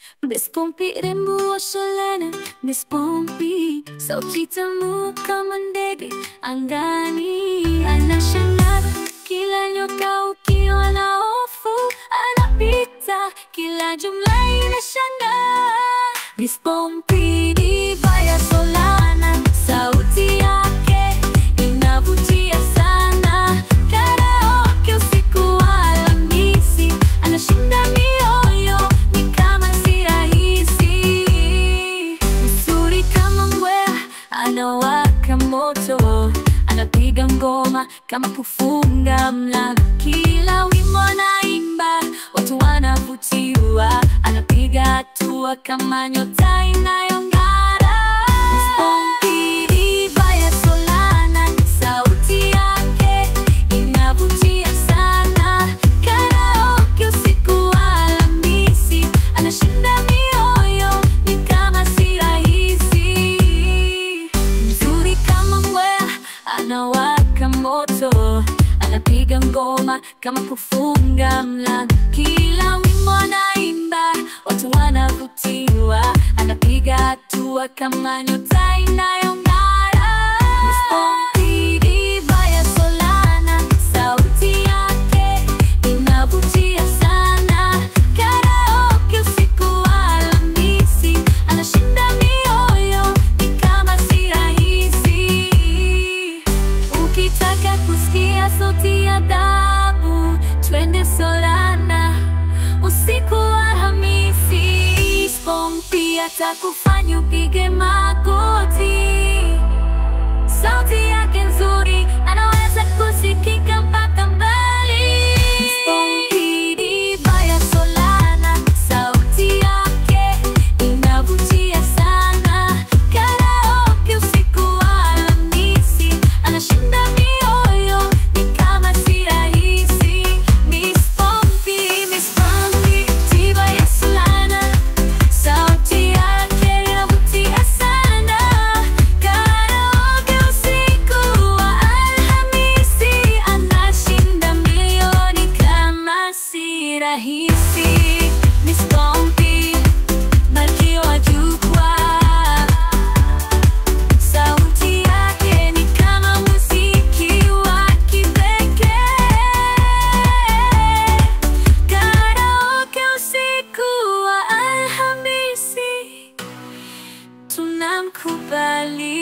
Miss Pompi rembo wa shalana Miss Pompi sauti tamu kama ndege angani Anashangaza kila nyoka ukiwa na hofu Anapita kila jumla inashangaa Miss Pompi diva ya Solana sauti yake inavutia sana Karaoke usiku wa Alhamisi anashinda mioyo ni kama si rahisi Mzuri kama mbweha anawaka moto anapiga ngoma kama kufunga mlango kila wimbo anaimba watu wanavutiwa anapiga hatua kama nyota inayong'ara Miss Pompi diva ya Solana sauti yake inavutia sana Karaoke usiku wa Alhamisi anashinda mioyo ni kama si rahisi Mzuri kama mbweha anawaka moto anapiga ngoma kama kufunga mlango kila wimbo anaimba watu wanavutiwa anapiga hatua kama nyota inayong'ara Miss Pompi diva ya Solana sauti yake inavutia sana Karaoke usiku wa Alhamisi anashinda mioyo ni kama si rahisi Ukitaka kusikia sauti ya dhahabu, twende Solana usiku wa Alhamisi. Miss Pompi atakufanya upige magoti. Sauti yake nzuri, anaweza kusikika mpaka mbali. Miss Pompi diva ya Solana, sauti yake inavutia sana. Karaoke usiku wa Alhamisi, anashinda mioyo ni kama si rahisi. Miss Pompi, Miss Pompi, diva ya Solana, sauti yake inavutia sana. Karaoke usiku wa Alhamisi, anashinda milioni kama si rahisi. Miss Pompi, malkia wa jukwaa Sauti yake ni kama muziki wa kipekee. Karaoke usiku wa Alhamisi tunamkubali